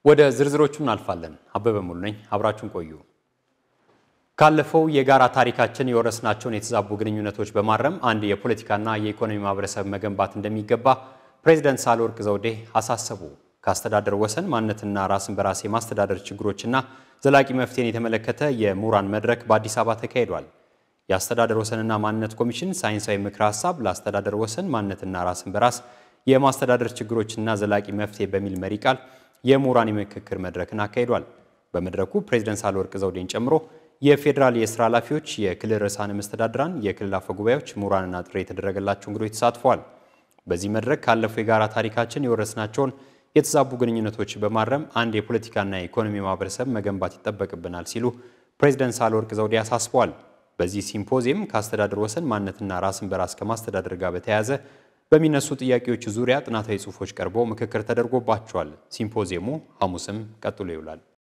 ወደ ዝርዝሮቹ እናልፋለን። አበበ ሙሉ ነኝ። አብራችሁን ቆዩ። ካለፈው የጋራ ታሪካችን የወረስናቸውን የተዛቡ ግንኙነቶች በማረም አንድ የፖለቲካና የኢኮኖሚ ማህበረሰብ መገንባት እንደሚገባ ፕሬዚደንት ሳህለወርቅ ዘውዴ አሳሰቡ። ከአስተዳደር ወሰን ማንነትና ራስን በራስ የማስተዳደር ችግሮችና ዘላቂ መፍትሄን የተመለከተ የምሁራን መድረክ በአዲስ አበባ ተካሂዷል። የአስተዳደር ወሰንና ማንነት ኮሚሽን ሳይንሳዊ ምክረ ሀሳብ ለአስተዳደር ወሰን ማንነትና ራስን በራስ የማስተዳደር ችግሮችና ዘላቂ መፍትሄ በሚል መሪ ቃል የምሁራን የምክክር መድረክን አካሂዷል። በመድረኩ ፕሬዚደንት ሳህለወርቅ ዘውዴን ጨምሮ የፌዴራል የስራ ኃላፊዎች፣ የክልል ርዕሳነ መስተዳድራን፣ የክልል አፈ ጉባኤዎች፣ ምሁራንና ጥሪ የተደረገላቸው እንግዶች ተሳትፈዋል። በዚህ መድረክ ካለፈው የጋራ ታሪካችን የወረስናቸውን የተዛቡ ግንኙነቶች በማረም አንድ የፖለቲካና የኢኮኖሚ ማህበረሰብ መገንባት ይጠበቅብናል ሲሉ ፕሬዚደንት ሳህለወርቅ ዘውዴ አሳስበዋል። በዚህ ሲምፖዚየም ከአስተዳደር ወሰን ማንነትና ራስን በራስ ከማስተዳደር ጋር በተያያዘ በሚነሱ ጥያቄዎች ዙሪያ ጥናታዊ ጽሑፎች ቀርበው ምክክር ተደርጎባቸዋል። ሲምፖዚየሙ ሐሙስም ቀጥሎ ይውላል።